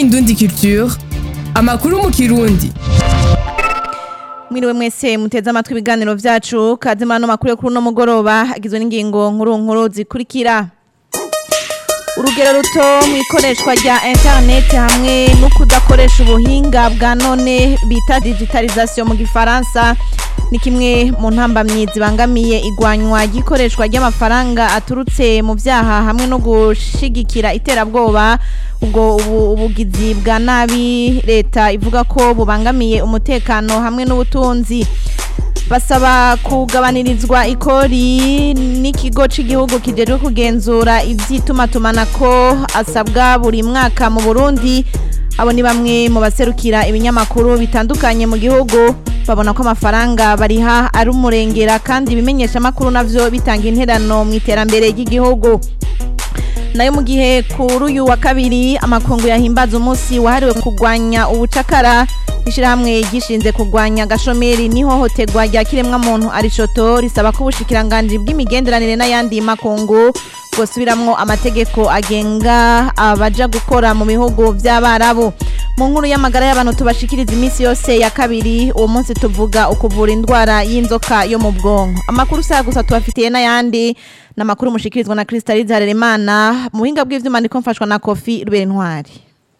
Indundi Culture amakuru mu kirundi Mwiriwe mwese muteze amatwi ibiganiro vyacu kazima no makuru yo kuri no mugoroba agizwe n'ingingo nkuru nkuru zikurikira Urugero ruto mu ikoreshwa rya internet hamwe no kudakoresha ubuhinga bwa none bita digitalisation mu gifaransa ni kimwe mu ntambamyi zibangamiye igwanywa ry'ikoreshwa ry'amafaranga aturutse mu vyaha hamwe no gushigikira iterabwoba ubwo ubu ubugizi bwa nabi leta ivuga ko bubangamiye umutekano hamwe n'ubutunzi basaba kugabanirizwa ikori n'ikigo cy'igihugu kijejwe kugenzura ivy'itumatumanako asabwa buri mwaka mu Burundi abo ni bamwe mu baserukira ibinyamakuru bitandukanye mu gihugu babona ko amafaranga bariha ari umurengera kandi ibimenyesha amakuru navyo bitanga interano mu iterambere ry'igihugu nayo mu gihe kuri uyu wa kabiri amakungu yahimbaza umunsi wahariwe kurwanya ubucakara ishyirahamwe gishinze kurwanya agashomeri n'ihohoterwa rya kiremwamuntu arishoto risaba ko ubushikiranganji bw'imigenderanire n'ayandi makungu bwosubiramwo amategeko agenga abaja gukora mu bihugu by'abarabu mu nkuru y'amagara y'abantu tubashikiriza iminsi yose ya kabiri uwo munsi tuvuga ukuvura indwara y'inzoka yo mu bwonko amakuru saya gusa tubafitiye n'ayandi ni amakuru mushikirizwa na Crystalise Harerimana mu buhinga bw'ivyuma ndiko mfashwa na Kofi Rubere Ntwari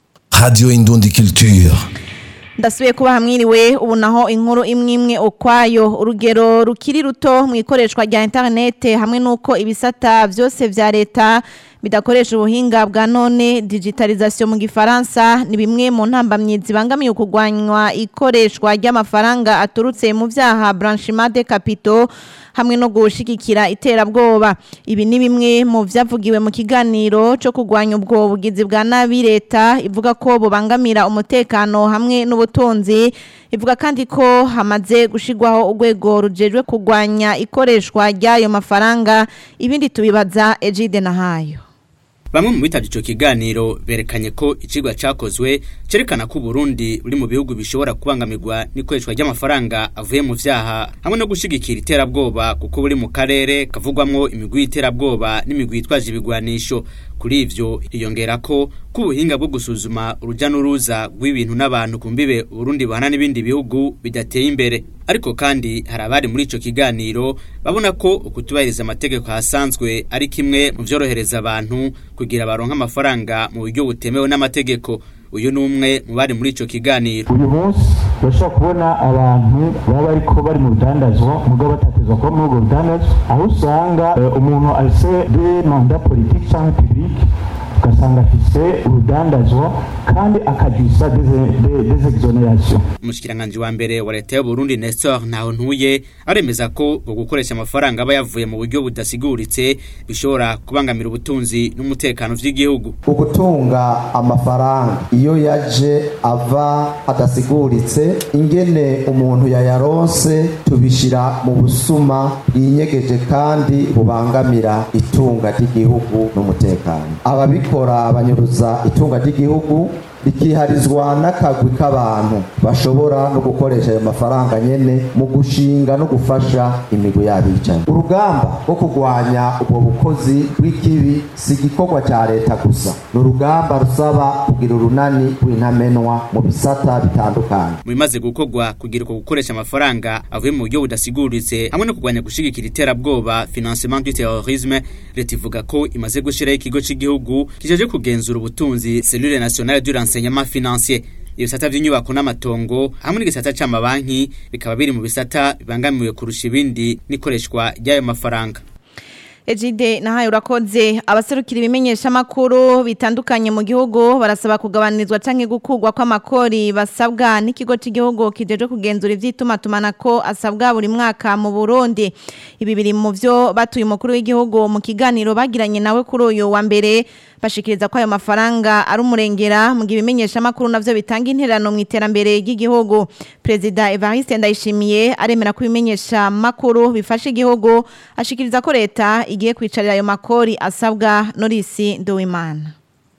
Radio Indundi Culture. ndasubiye kuba hamwiriwe ubu naho inkuru imwe imwe ukwayo urugero rukiri ruto mu ikoreshwa rya internet hamwe n'uko ibisata byose vya leta bidakoresha ubuhinga bwa none digitalisation mu gifaransa ni bimwe mu ntambamyi zibangamiye ukugwanywa ikoreshwa ry'amafaranga aturutse mu vyaha blanchiment de capitaux hamwe no gushigikira iterabwoba ibi ni bimwe mu vyavugiwe mu kiganiro cyo kugwanya ubwo bugizi bwa nabi leta ivuga ko bubangamira umutekano hamwe n'ubutunzi ivuga kandi ko hamaze gushigwaho urwego rujejwe kugwanya ikoreshwa ry'ayo mafaranga ibindi tubibaza Egide Nahayo Bamwe mu bitavye ico kiganiro berekanye ko icigwa cakozwe cerekana ko Burundi buri mu bihugu bishobora kubangamirwa n'ikoreshwa ry'amafaranga avuye mu vyaha hamwe no gushigikira iterabwoba kuko buri mu karere kavugwamwo imigwi y'iterabwoba n'imigwi yitwaje ibigwanisho kuri ivyo iyongera ko kubuhinga bwo gusuzuma uruja n'uruza rw'ibintu n'abantu kumbibe Burundi bahana n'ibindi bihugu bidateye imbere ariko kandi hari abari muri ico kiganiro babona ko ukutubahiriza amategeko hasanzwe ari kimwe mu vyorohereza abantu kugira baronka amafaranga mu buryo butemewe n'amategeko uyu ni umwe mu bari muri ico kiganiro uyu munsi urashobora kubona abantu baba bariko bari mu rudandazwa mugabo batatezwa kuba muri ubwo rudandazwa aho usanga eh, umuntu afise de manda politike canke publique ugasanga afise urudandazwa kandi akagisa des exonérations umushikiranganji wa mbere wa leta y'uburundi nestor ntaho ntuye aremeza ko ngo gukoresha amafaranga aba yavuye mu buryo budasiguritse bishobora kubangamira ubutunzi n'umutekano vy'igihugu ugutunga amafaranga iyo yaje ava adasiguritse ingene umuntu yayaronse tubishira mu busuma bwinyegeje kandi bubangamira itunga ry'igihugu n'umutekano ababikora banyuruza itunga ry'igihugu rikiharizwa n'akagwi k'abantu bashobora no gukoresha ayo mafaranga nyene mu gushinga no gufasha imigwi y'abicanyi urugamba rwo kurwanya ubwo bukozi bw'ikibi si igikorwa cya leta gusa ni urugamba rusaba kugira urunani rw'intamenwa mu bisata bitandukanye mu bimaze gukorwa kugira uko gukoresha amafaranga avuye mu buryo budasiguritse hamwe no kurwanya gushigikira iterabwoba financement du terrorisme leta ivuga ko imaze gushiraho ikigo c'igihugu kijeje kugenzura ubutunzi cellule nationale du renseignement financier ibisata vy'inyubako n'amatongo hamwe n'igisata c'amabanki bikaba biri mu bisata bibangamiwe kurusha ibindi n'ikoreshwa ry'ayo mafaranga Ejide nahaye urakoze abaserukira ibimenyesha makuru bitandukanye mu gihugu barasaba kugabanizwa canke gukugwa kw'amakori basabwa n'ikigo cy'igihugu kijeje kugenzura ivy'itumatumanako asabwa buri mwaka mu Burundi ibi biri mu vyo batuye umukuru w'igihugu mu kiganiro bagiranye nawe kuri uyu wa mbere bashikiriza ko ayo mafaranga ari umurengera mu gihe ibimenyesha makuru navyo bitanga interano mu iterambere ry'igihugu Perezida Evariste Ndayishimiye aremera ko ibimenyesha makuru bifasha igihugu ashikiriza ko leta igiye kwicarira ayo makori asabwa Norisi Nduwimana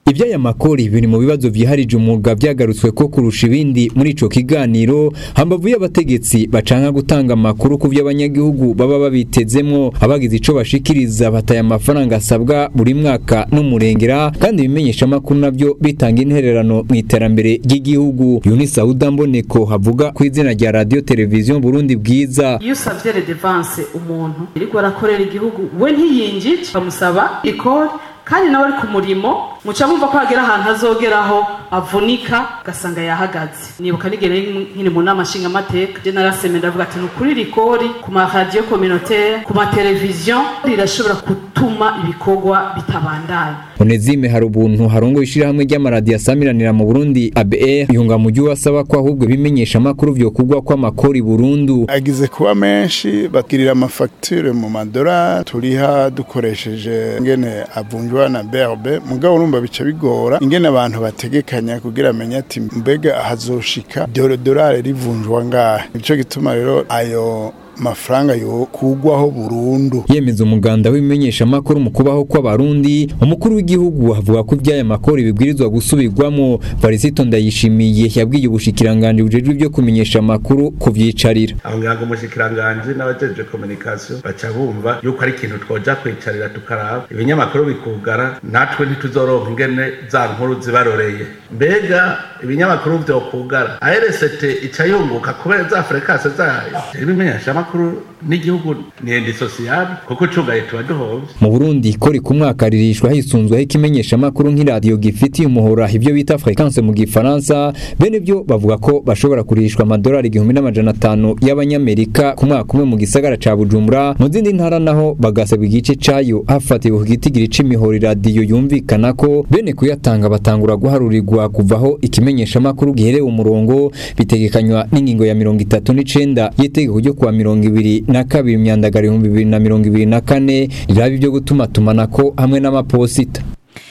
Iby'aya makori biri mu bibazo vyiharije umwuga vyagarutswe ko kurusha ibindi muri ico kiganiro hambavu y'abategetsi bacanka gutanga amakuru ku vy'abanyagihugu baba babitezemwo abagize ico bashikiriza bataye amafaranga asabwa buri mwaka n'umurengera kandi ibimenyesha amakuru navyo bitanga intererano mu iterambere ry'igihugu Yunisa Udamboneko havuga ku izina rya radio televiziyo Burundi bwiza iyo usavye redevance umuntu iriko arakorera igihugu we ntiyinjije bamusaba ikori kandi nawe ari ku murimo muca mumva ko hagera ahantu azogeraho avunika ugasanga yahagaze nibuka nigere nkiri mu nama nshingamateka je naraseme ndavuga ati ni ukuri rikori ku maradiyo communautaire ku mateleviziyo rirashobora gutuma ibikorwa bitabandanya Onezime hari ubuntu harongo ishirahamwe ry'amaradiyo asamiranira mu Burundi ABR yunga mu gihe asaba ko ahubwo bimenyesha amakuru vyo kugwa kwa makori Burundu agize kuba menshi bakirira amafacture mu madora turiha dukoresheje ngene avunjwa na BRB mugabo urumva bica bigora ingene abantu bategekanya kugira amenye ati mbega hazoshika dolari rivunjwa ngahe nico gituma rero ayo mafaranga yo kugwaho burundu yemeza umuganda w'imenyesha makuru mu kubaho kw'abarundi umukuru w'igihugu avuga ko iby'aya makuru bibwirizwa gusubirwamo Varisito Ndayishimiye yabwiye ubushikiranganje bujejwe ibyo kumenyesha amakuru kuvyicarira aho ngira umushikiranganje n'abajeje communication baca bumva yuko ari ikintu twoja kwicarira tukaraba ibinyamakuru bikugara natwe ntituzoronka ingene za nkuru zibaroreye mbega ibinyamakuru vyokugara ARST ica yunguka kubera za frekase zayo ibimenyesha amakuru n'igihugu ni endi sociale kuko ucugaye tuba duhovye mu Burundi kori ku mwaka ririshwa hisunzweho ikimenyesha amakuru nk'iradiyo gifitiye umuhora ibyo bita fréquence mu gifaransa bene byo bavuga ko bashobora kurishwa amadolari igihumbi n'amajana atanu y'abanyamerika ku mwaka umwe mu gisagara ca Bujumbura mu zindi ntara naho bagasabwa igice cayo hafatiwe ku gitigiri c'imihoro iradiyo yumvikana ko bene kuyatanga batangura guharurirwa kuvaho ikimenyesha amakuru giherewe umurongo bitegekanywa n'ingingo ya mirongo itatu n'icenda y'itegeko ryo kuwa mirongo ibiri na kabiri imyandagaro ibihumbi bibiri na mirongo ibiri na kane riraba ibyo gutuma tumanako hamwe n'amaposita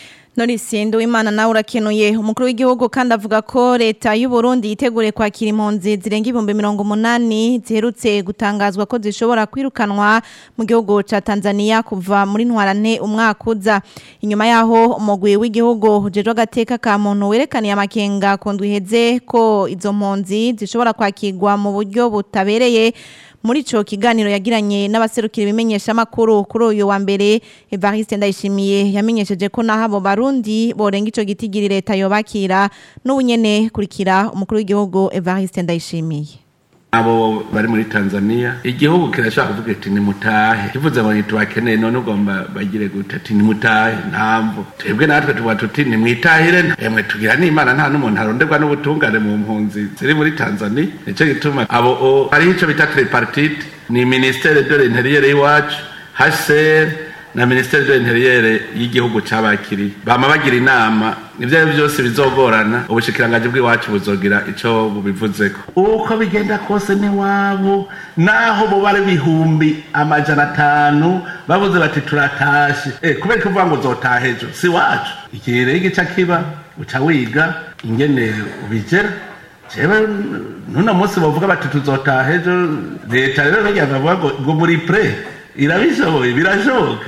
Norisi Nduwimana nawe urakenuye umukuru w'igihugu kandi avuga ko leta y'u Burundi yitegure kwakira impunzi zirenga ibihumbi mirongo umunani ziherutse gutangazwa ko zishobora kwirukanwa mu gihugu ca Tanzania kuva muri ntwarante umwaka uza inyuma yaho umugwi w'igihugu ujejwe agateka ka muntu werekaniye amakenga ku ndwi iheze ko izo mpunzi zishobora kwakirwa mu buryo butabereye muri ico kiganiro yagiranye n'abaserukira ibimenyesha makuru kuri uyu wa mbere Evariste Ndayishimiye yamenyesheje ko naho abo barundi borenga ico gitigiri leta yobakira n'ubunyene kurikira umukuru w'igihugu Evariste Ndayishimiye abo bari muri Tanzania igihugu kirashaka kuvuga ati nimutahe kivuze ngo ntitubakeneye none ugomba bagire gute ati nimutahe ntamvu twebwe natwe tuba tuti nimwitahire emwe tugira n'imana nta n'umuntu aronderwa n'ubutungane mu mpunzi ziri muri Tanzania nico gituma abo hariho ico bita tripartite ni ministere de l'intérieur y'iwacu HCR na ministere de l'intérieur y'igihugu cabakiriye bama bagira inama ivyo ari byose bizogorana ubushikiranganje bw'iwacu buzogira ico bubivuzeko uko bigenda kose ni wabo naho bo bari bihumbi amajana atanu bavuze bati turatashe eh kubera kuvuga ngo uzotaha ejo si wacu igihe rero igica kiba uca wiga ingene ubigera jewe nuno munsi bavuga bati tuzotaha ejo leta rero ntiyaza bavuga ngo muri pre irabishoboye birashoboka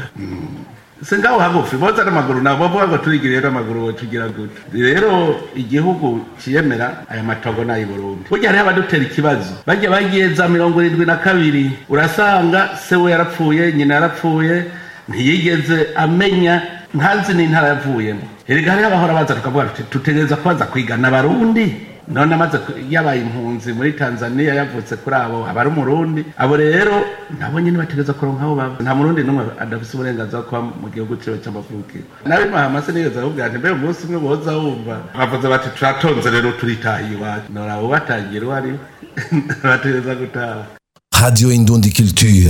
se ngaho hagufi boza n'amaguru nabo bavuga ngo turigire rero amaguru tugira gute rero igihugu ciyemera aya matongo n'ayi Burundi burya hariho abadutera ikibazo bajya bagiye za mirongo irindwi na kabiri urasanga se we yarapfuye nyina yarapfuye ntiyigeze amenya ntazi n'intara yavuyemo erega hariho abahora baza tukavuga tuti tutegereza kubaza kwigana abarundi none amaze yabaye impunzi muri Tanzania yavutse kuri abo abari umurundi abo rero nabo nyine bategeza kuronka aho baba nta murundi n'umwe adafise uburenganzira bwo kuba mu gihugu ciwe c'amavukiro nawe mahamase nigeze avuga ati mbere umunsi umwe boza wumva bavuze bati turatonze rero turitahiye iwacu nora abo batangira uwo ari bategeza gutaha Radio Indundi Culture.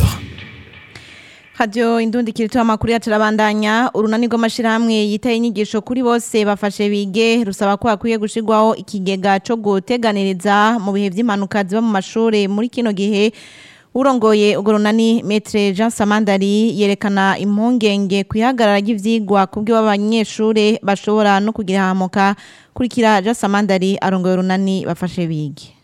Radio Indundi kirito amakuru yacu arabandanya urunani rw'amashirahamwe yitaye inyigisho kuri bose bafashe bige rusaba ko hakwiye gushirwaho ikigega co guteganiriza mu bihe vy'impanuka ziba mu mashure muri kino gihe urongoye urwo runani Maître Jean Samandari yerekana impungenge kwihagarara ry'ivyigwa kubwo abanyeshure bashobora no kugira hamuka kurikira Jean Samandari arongoye urunani bafashe bige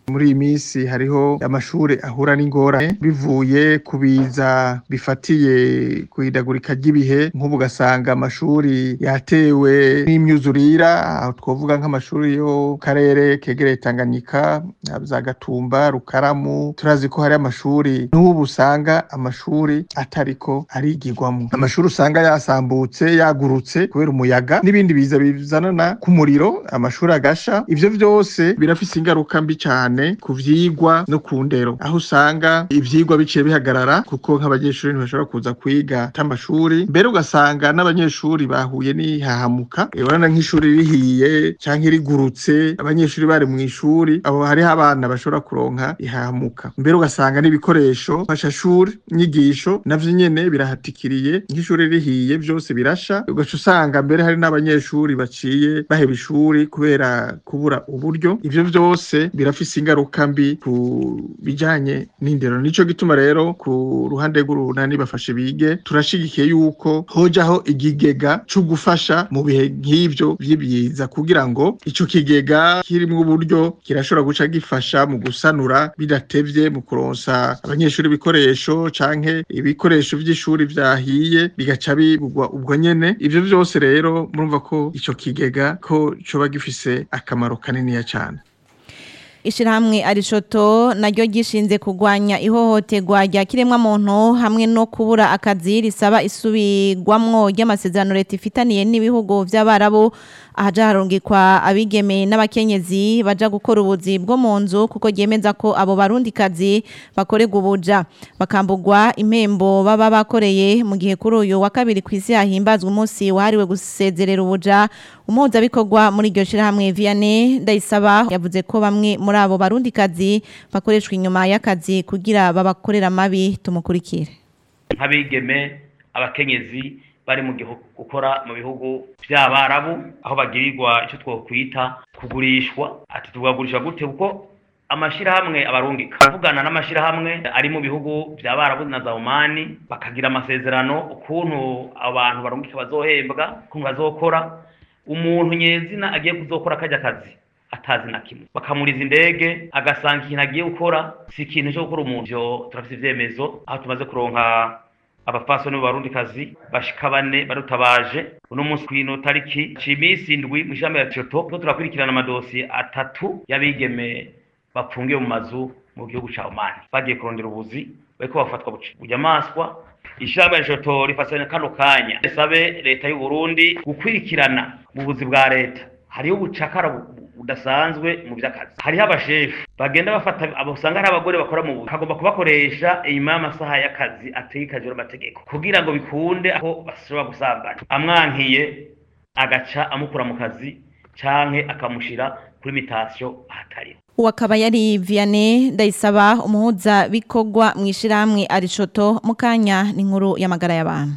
muri iyi minsi hariho amashuri ahura n'ingorane bivuye ku biza bifatiye ku ihindagurika ry'ibihe nk'ubu ugasanga amashuri yatewe n'imyuzurira aho twavuga nk'amashuri yo mu karere kegereye Tanganyika za Gatumba Rukaramu turazi ko hari amashuri n'ubu usanga amashuri atariko arigirwamo amashuri usanga yasambutse yagurutse kubera umuyaga n'ibindi biza bizanana ku muriro amashuri agasha ivyo vyose birafise ingaruka mbi cyane ku vyigwa no ku ndero aho usanga ivyigwa biciye bihagarara kuko nk'abanyeshuri ntibashobora kuza kwiga tamashuri mbere ugasanga n'abanyeshuri bahuye n'ihahamuka urabona nk'ishuri rihiye canke rigurutse abanyeshuri bari mu ishuri abo hariho abana bashobora kuronka ihahamuka mbere ugasanga n'ibikoresho mfashashuri nyigisho navyo nyene birahatikiriye nk'ishuri rihiye vyose birasha ugaca usanga mbere hari n'abanyeshuri baciye baheba ishuri kubera kubura uburyo ivyo vyose birafise ingaruka mbi ku bijanye n'indero nico gituma rero ku ruhande rw'urunani bafashe bige turashigikiye yuko hojaho igigega co gufasha mu bihe nk'ivyo vy'ibiza kugira ngo ico kigega kirimwo uburyo kirashobora guca gifasha mu gusanura bidatevye mu kuronsa abanyeshuri ibikoresho canke ibikoresho vy'ishuri vyahiye bigaca bigurwa ubwo nyene ivyo vyose rero murumva ko ico kigega ko coba gifise akamaro kaniniya cane Ishirahamwe arishoto naryo gishinze kugwanya ihohoterwa rya kiremwa muntu hamwe no kubura akazi risaba isubirwamwo ry'amasezerano leta ifitaniye n'ibihugu vy'abarabu ahaja harungikwa abigeme n'abakenyezi baja gukora ubuzi bwo mu nzu kuko ryemeza ko abo barundi kazi bakorerwa ubuja bakambugwa impembo baba bakoreye mu gihe kuri uyu wa kabiri ku isi hahimbazwa umunsi wahariwe gusezerera ubuja umuhuzabikorwa muri iryo shirahamwe Vianney Ndayisaba yavuze ko bamwe muri abo barundi kazi bakoreshwa inyuma y'akazi kugira babakorera amabi tumukurikire nk'abigeme abakenyezi bari mu gihugu gukora mu bihugu by'abarabu aho bagirirwa icyo twokwita kugurishwa ati tugagurisha gute kuko amashirahamwe abarungika avugana n'amashirahamwe ari mu bihugu by'abarabu na za Omani bakagira amasezerano ukuntu abantu barungika bazohembwa ukuntu bazokora umuntu nyezina agiye kuzokora kajya kazi atazi na kimwe bakamuriza indege agasanga ikintu agiye gukora si ikintu cyo gukora umuntu byo turafite ivyemezo aho tumaze kuronka abapfasoni b'abarundikazi bashika bane barutabaje uno munsi kwino tariki cimisi indwi mu ishami ya Coto ko turakurikirana amadosiye atatu y'abigeme bapfungiwe mu mazu mu gihugu ca Oman bagiye kurondera ubuzi bariko bafatwa bunyamaswa ishami ya Coto rifatanya kano kanya risabe leta y'u Burundi gukwirikirana mu buzi bwa leta hariho ubucakara budasanzwe mu by'akazi hariho abashefu bagenda bafata abo usanga ari abagore bakora mu buzi hagomba kubakoresha inyuma y'amasaha y'akazi ategekajwe n'amategeko kugira ngo bikunde aho bashobora gusambana amwankiye agaca amukura mu kazi canke akamushira kuri mitasiyo ahatari uwo akaba yari Vianney Ndayisaba umuhuza bikorwa mu ishyirahamwe arishoto mu kanya n'inkuru y'amagara y'abantu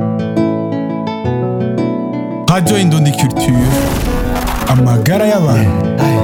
Radio Indundi Culture amagara y'abantu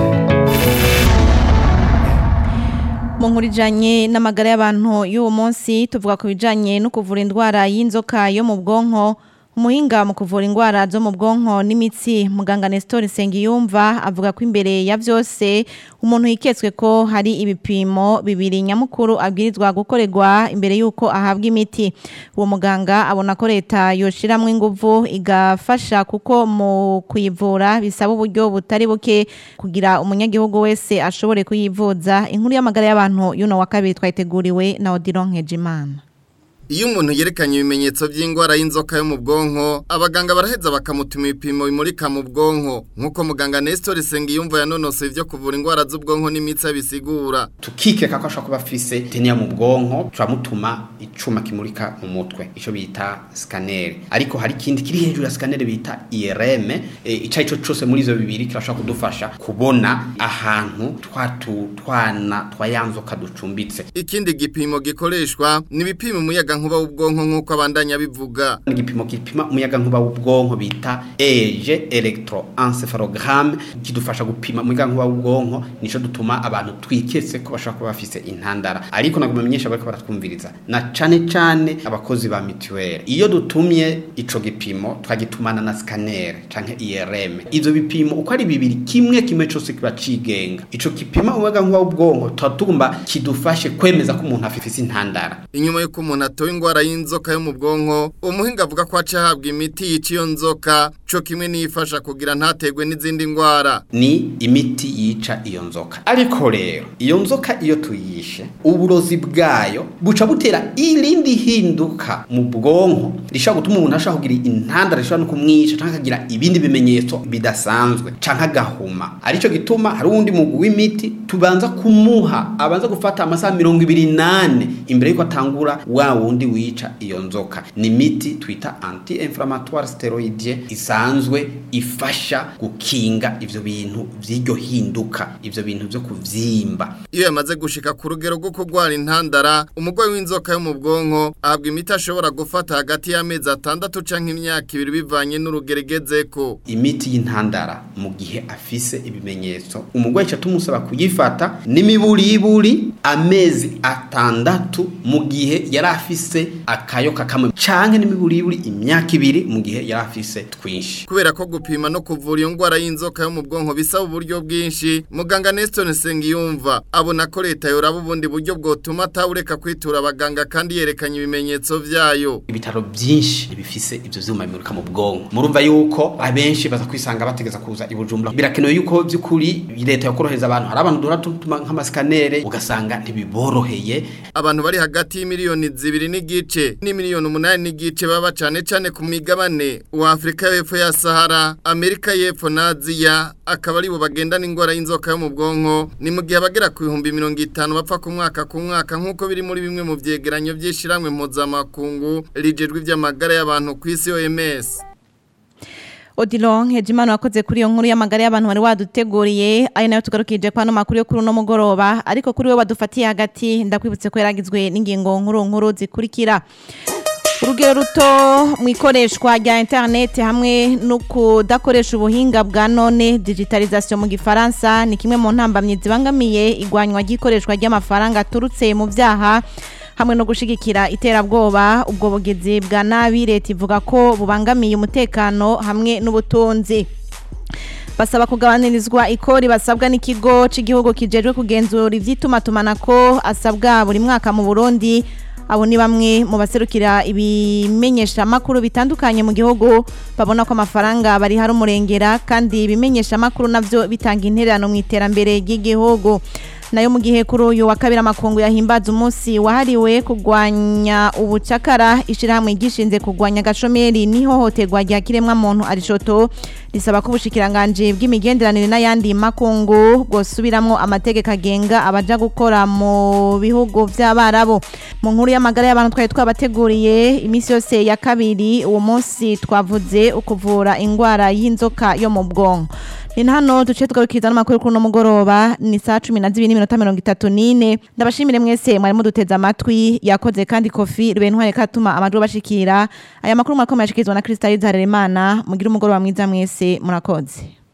mu nkuru ijanye n'amagara y'abantu y'uwo munsi tuvuga ku bijanye no kuvura indwara y'inzoka yo mu bwonko umuhinga mu kuvura indwara zo mu bwonko n'imitsi muganga Nestor Sengiyumva avuga ko imbere ya byose umuntu yiketswe ko hari ibipimo bibiri nyamukuru abwirizwa gukorerwa imbere y'uko ahabwa imiti uwo muganga abona ko leta yoshiramwo inguvu igafasha kuko mu kuyivura bisaba uburyo butari buke kugira umunyagihugu wese ashobore kuyivuza inkuru y'amagara y'abantu y'uno wa kabiri twayiteguriwe na Odilon Nkejimana Iyo umuntu yerekanye ibimenyetso by'indwara y'inzoka yo mu bwonko abaganga baraheza bakamutuma ibipimo bimurika mu bwonko nk'uko muganga Nestor Sengiyumva yanonosoye ibyo kuvura indwara z'ubwonko n'imitsi bisigura tukikeka ko ashobora kuba afise teniya mu bwonko turamutuma icuma kimurika mu mutwe ico bita scanner ariko hari ikindi kiri hejuru ya scanner bita IRM e, ico ico cose muri izo bibiri kirashobora kudufasha kubona ahantu twatu twana twayanzoka ducumbitse ikindi gipimo gikoreshwa ni ibipimo umuyaga umuyaga nkuba w'ubwonko nk'uko abandanya bivuga igipimo gipima umuyaga nkuba w'ubwonko bita EG electroencephalogram kidufasha gupima umuyaga nkuba w'ubwonko nico dutuma abantu twiketse ko bashaka kuba bafise intandara ariko naguma menyesha bariko baratwumviriza na cane cane abakozi ba mituweli iyo dutumye ico gipimo twagitumana na scanner canke IRM ivyo bipimo uko ari bibiri kimwe kimwe cose kiba cigenga ico gipima umuyaga nkuba w'ubwonko tutagomba kidufashe kwemeza ko umuntu afise intandara inyuma y'uko umuntu atoye ingwara y'inzoka yo mu bwonko umuhinga avuga ko aca ahabwa imiti yica iyo nzoka co kimwe niyifasha kugira ntategwe n'izindi ngwara ni imiti yica iyo nzoka ariko rero iyo nzoka iyo tuyishe uburozi bwayo buca butera irindi hinduka mu bwonko rishobora gutuma umuntu ashobora kugira intandara rishobora no kumwica canke akagira ibindi bimenyetso bidasanzwe canke agahuma arico gituma hari uwundi mugwi w'imiti tubanza kumuha abanza gufata amasaha mirongo ibiri nane imbere yuko atangura wa wundi wica iyo nzoka ni imiti twita anti inflammatoire steroidie isanzwe ifasha gukinga ivyo bintu vy'iryo hinduka ivyo bintu vyo kuvyimba iyo yamaze gushika ku rugero rwo kurwara intandara umurwayi w'inzoka yo mu bwonko ahabwa imiti ashobora gufata hagati y'amezi atandatu canke imyaka ibiri bivanye n'urugerigezeko imiti y'intandara mu gihe afise ibimenyetso umurwayi ca tumusaba kuyifata n'imiburiburi amezi atandatu mu gihe yari afise akayoka kamwe canke n'imiburiburi imyaka ibiri mu gihe yari afise twinshi kubera ko gupima no kuvura iyo ngwara y'inzoka yo mu bwonko bisaba uburyo bwinshi muganga Nestor Nsengiyumva abona ko leta yoraba ubundi buryo bwotuma atawureka kwitura abaganga kandi yerekanye ibimenyetso vyayo ibitaro byinshi bifise ivyo vyuma bimuruka mu bwonko murumva yuko abenshi baza kwisanga bategeza kuza i Bujumbura birakenewe yuko by'ukuri leta yakorohereza abantu hari abantu duhora tutuma nk'amasikanere ugasanga ntibiboroheye abantu bari hagati y'imiliyoni zibiri n'igice n'imiliyoni umunani n'igice baba cane cane ku migabane wa Afrika y'epfo ya Sahara Amerika y'epfo na Aziya akaba ari bo bagendana ingwara y'inzoka yo mu bwonko ni mu gihe abagera ku bihumbi mirongo itanu bapfa ku mwaka ku mwaka nk'uko biri muri bimwe mu vyegeranyo vy'ishiramwe mpuzamakungu rijejwe ivy'amagara y'abantu ku isi OMS Odilon Hejimana wakoze kuri iyo nkuru y'amagara y'abantu wari waduteguriye ari nayo tugarukije kwa no makuru yo kuri uno mugoroba ariko kuri we wadufatiye hagati ndakwibutse ko yaragizwe n'ingingo nkuru nkuru zikurikira urugero ruto mu ikoreshwa rya interineti hamwe no kudakoresha ubuhinga bwa none digitalization mu gifaransa ni kimwe mu ntambamyi zibangamiye igwanywa ry'ikoreshwa ry'amafaranga aturutse mu byaha hamwe no gushigikira iterabwoba ubwo bugizi bwa nabi leta ivuga ko bubangamiye umutekano hamwe n'ubutunzi basaba kugabanyirizwa ikori basabwa n'ikigo cy'igihugu kijejwe kugenzura ivy'itumatumanako asabwa buri mwaka mu Burundi abo ni bamwe mu baserukira ibimenyesha makuru bitandukanye mu gihugu babona ko amafaranga bari hari umurengera kandi ibimenyesha makuru navyo bitanga intererano mu iterambere ry'igihugu nayo mu gihe kuri uyu wa kabiri amakungu yahimbaza umunsi wahariwe kurwanya ubucakara ishyirahamwe gishinze kurwanya agashomeri n'ihohoterwa rya kiremwa muntu arishoto risaba ko ubushikiranganje bw'imigenderanire n'ayandi makungu bwosubiramwo amategeko agenga abaja gukora mu bihugu vy'abarabu mu nkuru y'amagara y'abantu twari twabateguriye iminsi yose ya kabiri uwo munsi twavuze ukuvura ingwara y'inzoka yo mu bwonko ni hano duce tugarukiriza n'amakuru kuri uno mugoroba ni saa cumi na zibiri n'iminota mirongo itatu n'ine ndabashimire mwese mwari muduteze amatwi yakoze kandi kofi rubentware katuma amajwi bashikira aya makuru mwakomeye ashikirizwa na kristalide harerimana mugire umugoroba mwiza mwese murakoze